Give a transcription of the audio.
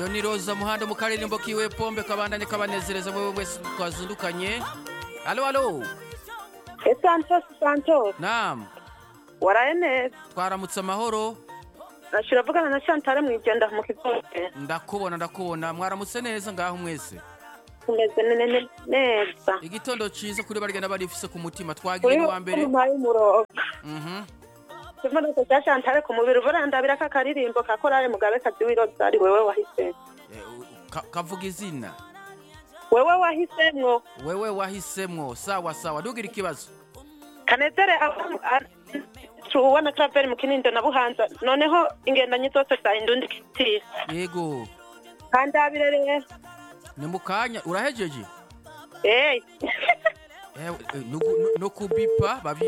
uyo ni roza muhanda mu karirimbo kiwe pombe kabandanye kabanezereza mwewe mwese twazindukanye alo alo Santos Santos naam waraye neza twaramutse amahoro nashira vugana na Chantal mwijenda mu kigote ndakubona ndakubona mwaramutse neza ngaho mwese tumeze nene neza igitondo ciza kuri barigenda barifise ku mutima twagiye kuri ni wa mbere umuhaye umurongo Mhm. ikibazo cya Chantal ku mubiri burandabira ka karirimbo ka korale mugabe kazi w'irozari wewe wahise Eh, u- ka- kavuga izina wewe wahisemwo wewe wahisemwo sawa sawa dugira ikibazo kanezere tuwona travel mu kinindo na buhanza noneho ingendanyi zose za indundi kitisi yego kandabire rero ni mu kanya urahejeje eh Eh, eh, no ku- no kubipa babi